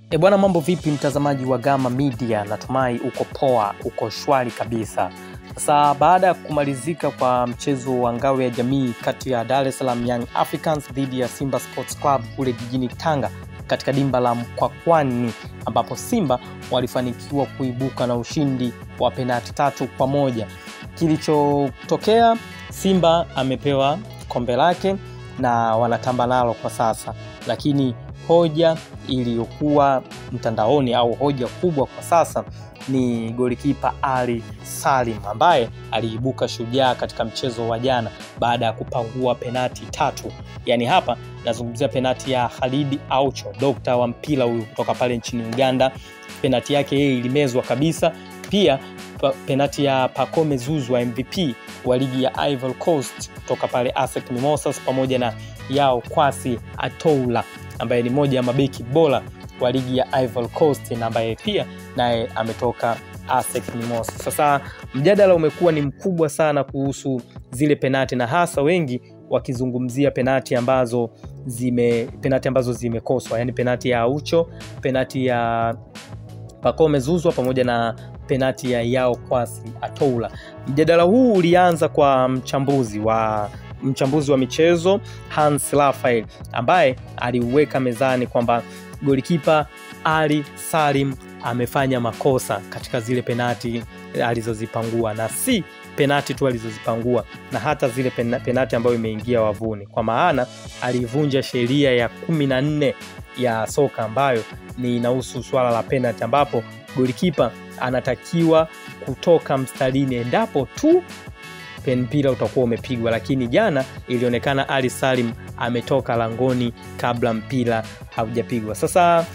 E bwana, mambo vipi mtazamaji wa Gama Media? Natumai uko poa, uko shwari kabisa. Sasa baada ya kumalizika kwa mchezo wa ngao ya jamii kati ya Dar es Salaam Young Africans dhidi ya Simba Sports Club kule jijini Tanga katika dimba la Mkwakwani, ambapo Simba walifanikiwa kuibuka na ushindi wa penati tatu kwa moja. Kilichotokea, Simba amepewa kombe lake na wanatamba nalo kwa sasa, lakini hoja iliyokuwa mtandaoni au hoja kubwa kwa sasa ni golikipa Ali Salim ambaye aliibuka shujaa katika mchezo wa jana baada ya kupangua penati tatu. Yaani hapa nazungumzia penati ya Khalid Aucho, dokta wa mpira huyu kutoka pale nchini Uganda. Penati yake yeye ilimezwa kabisa. Pia penati ya Pacome Zouzoua MVP wa ligi ya Ivory Coast kutoka pale ASEC Mimosas pamoja na Yao Kwasi Atoula ambaye ni moja ya mabeki bora wa ligi ya Ivory Coast na ambaye pia naye ametoka ASEC Mimosas. Sasa mjadala umekuwa ni mkubwa sana kuhusu zile penati na hasa wengi wakizungumzia penati ambazo zime penati ambazo zimekoswa, yani penati ya Aucho, penati ya Pacome Zouzoua pamoja na penati ya Yao Kwasi Atoula. Mjadala huu ulianza kwa mchambuzi wa mchambuzi wa michezo Hans Raphael ambaye aliuweka mezani kwamba golikipa Ali Salim amefanya makosa katika zile penati alizozipangua na si penati tu alizozipangua na hata zile penati ambayo imeingia wavuni, kwa maana alivunja sheria ya kumi na nne ya soka ambayo ni inahusu swala la penati, ambapo golikipa anatakiwa kutoka mstarini endapo tu mpira utakuwa umepigwa, lakini jana ilionekana Ali Salim ametoka langoni kabla mpira haujapigwa. Sasa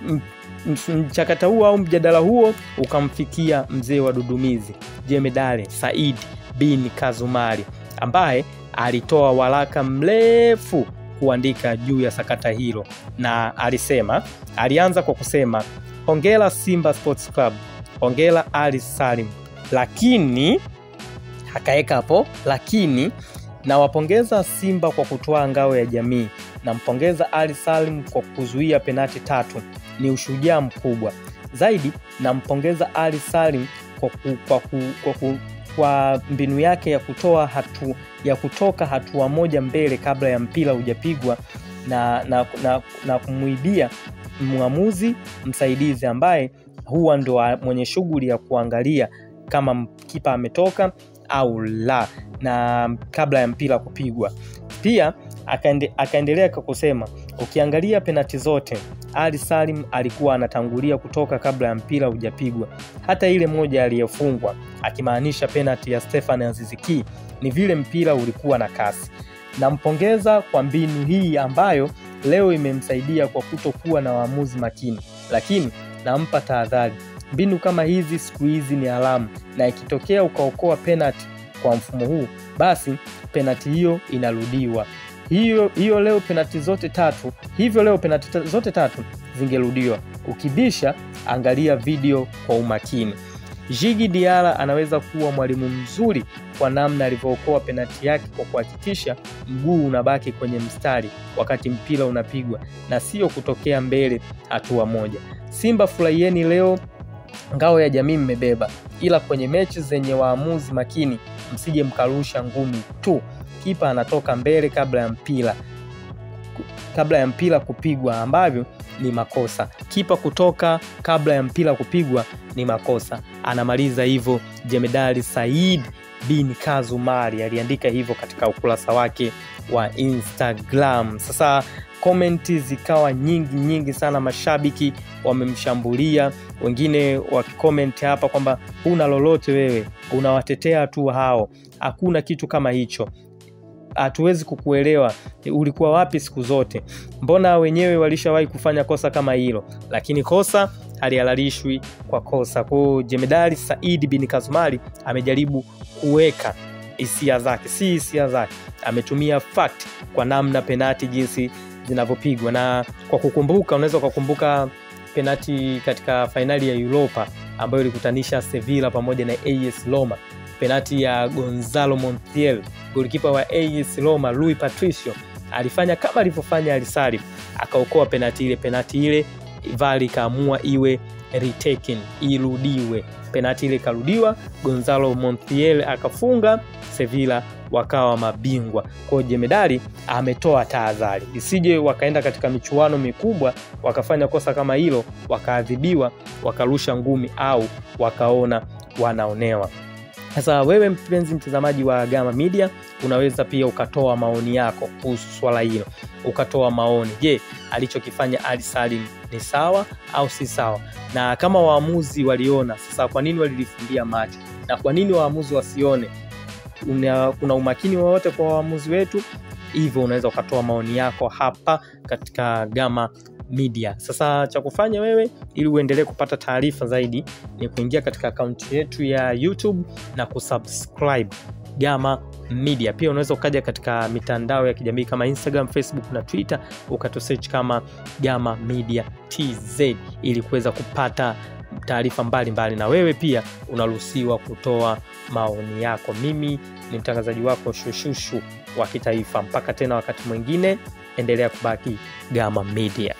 mchakata huo au mjadala huo ukamfikia mzee wa Dudumizi Jemedari Said bin Kazumari ambaye alitoa waraka mrefu kuandika juu ya sakata hilo, na alisema, alianza kwa kusema hongera Simba Sports Club, hongera Ali Salim, lakini akaweka hapo lakini nawapongeza Simba kwa kutoa ngao ya jamii. Nampongeza Ali Salim kwa kuzuia penati tatu, ni ushujaa mkubwa zaidi. Nampongeza Ali Salim kwa, ku, kwa, ku, kwa, ku, kwa mbinu yake ya kutoa hatu, ya kutoka hatua moja mbele kabla ya mpira hujapigwa na, na, na, na kumwibia mwamuzi msaidizi ambaye huwa ndo mwenye shughuli ya kuangalia kama kipa ametoka au la na kabla ya mpira kupigwa. Pia akaende, akaendelea kwa kusema ukiangalia penati zote Ali Salim alikuwa anatangulia kutoka kabla ya mpira hujapigwa, hata ile moja aliyofungwa, akimaanisha penati ya Stefan Aziziki, ni vile mpira ulikuwa na kasi. Nampongeza kwa mbinu hii ambayo leo imemsaidia kwa kutokuwa na waamuzi makini, lakini nampa tahadhari mbinu kama hizi siku hizi ni haramu, na ikitokea ukaokoa penati kwa mfumo huu, basi penati hiyo inarudiwa. Hiyo hiyo leo penati zote tatu, hivyo leo penati zote tatu zingerudiwa. Ukibisha, angalia video kwa umakini. Jigi Diara anaweza kuwa mwalimu mzuri kwa namna alivyookoa penati yake kwa kuhakikisha mguu unabaki kwenye mstari wakati mpira unapigwa na sio kutokea mbele hatua moja. Simba, furahieni leo ngao ya jamii mmebeba, ila kwenye mechi zenye waamuzi makini msije mkarusha ngumi tu. Kipa anatoka mbele kabla ya mpira kabla ya mpira kupigwa, ambavyo ni makosa. Kipa kutoka kabla ya mpira kupigwa ni makosa. Anamaliza hivyo Jemedari Said bin Kazumari aliandika hivyo katika ukurasa wake wa Instagram. Sasa komenti zikawa nyingi nyingi sana, mashabiki wamemshambulia, wengine wakikomenti hapa kwamba huna lolote wewe, unawatetea tu hao, hakuna kitu kama hicho, hatuwezi kukuelewa, ulikuwa wapi siku zote? Mbona wenyewe walishawahi kufanya kosa kama hilo, lakini kosa halihalalishwi kwa kosa. Kwa hiyo Jemedari Said bin Kazumari amejaribu kuweka hisia zake, si hisia zake, ametumia fact kwa namna penati jinsi zinavyopigwa na kwa kukumbuka, unaweza ukakumbuka penati katika fainali ya Europa ambayo ilikutanisha Sevilla pamoja na AS Roma, penati ya Gonzalo Montiel, golikipa wa AS Roma Rui Patricio alifanya kama alivyofanya Alisari, akaokoa penati ile. Penati ile VAR ikaamua iwe retaken, irudiwe. Penati ile ikarudiwa, Gonzalo Montiel akafunga, Sevilla wakawa mabingwa. Kwa hiyo jemedari ametoa tahadhari isije wakaenda katika michuano mikubwa wakafanya kosa kama hilo, wakaadhibiwa, wakarusha ngumi au wakaona wanaonewa. Sasa wewe mpenzi mtazamaji wa Gama Media, unaweza pia ukatoa maoni yako kuhusu swala hilo, ukatoa maoni. Je, alichokifanya Ali Salim ni sawa au si sawa? Na kama waamuzi waliona, sasa kwa nini walilifumbia macho na kwa nini waamuzi wasione? Una, kuna umakini wowote kwa waamuzi wetu? Hivyo unaweza ukatoa maoni yako hapa katika Gama Media. Sasa cha kufanya wewe ili uendelee kupata taarifa zaidi ni kuingia katika akaunti yetu ya YouTube na kusubscribe Gama Media. Pia unaweza ukaja katika mitandao ya kijamii kama Instagram, Facebook na Twitter ukatusearch kama Gama Media TZ ili kuweza kupata taarifa mbalimbali, na wewe pia unaruhusiwa kutoa maoni yako. Mimi ni mtangazaji wako Shushushu wa kitaifa. Mpaka tena wakati mwingine, endelea kubaki Gama Media.